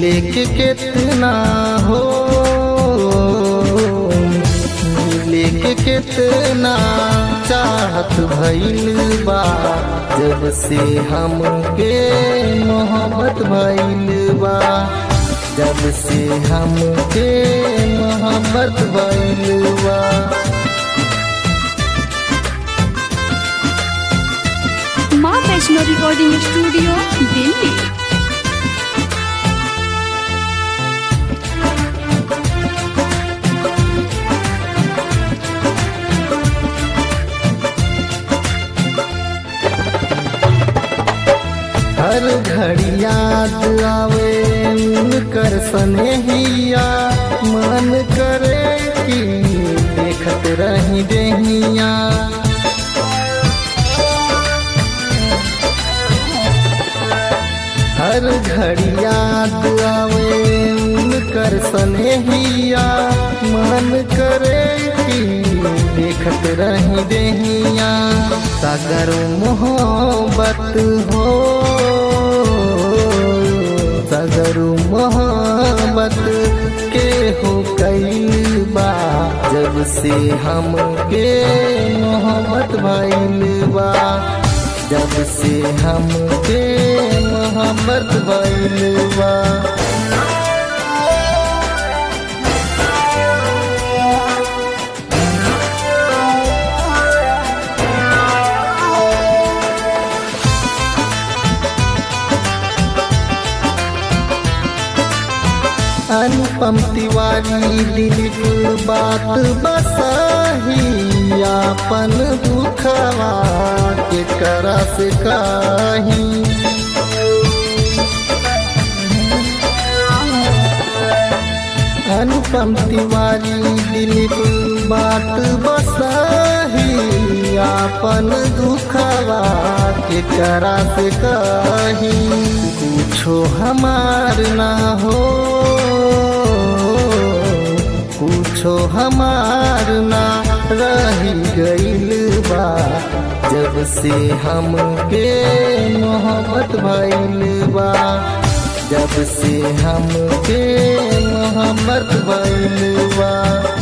मिले के कितना हो मिले के कितना चाहत भइल बा जब से हमके मोहब्बत भइल बा जब से हमके मोहब्बत भइल बा माँ वैष्णो रिकॉर्डिंग स्टूडियो दिल्ली हर घड़ी याद आवे उनकर स्नेहिया मन करे कि देखत रही देहिया हर घड़ी याद आवे उनकर स्नेहिया मन करे कि देखत रही देहिया सागर मोहब्बत हो सागर मोहब्बत के हो कई बा जब से हमके मोहब्बत भइल बा जब से हमके मोहब्बत भइल बा अनुपम तिवारी दिलीप बात बसाही अपन दुखवा के करा से काही अनुपम तिवारी दिलीप बात बसाही अपन दुखवा के करा से काही कुछो हमार ना हो कुछो हमार ना रही गइल बा जब से हमके मोहब्बत भइल बा जब से हमके मोहब्बत भइल बा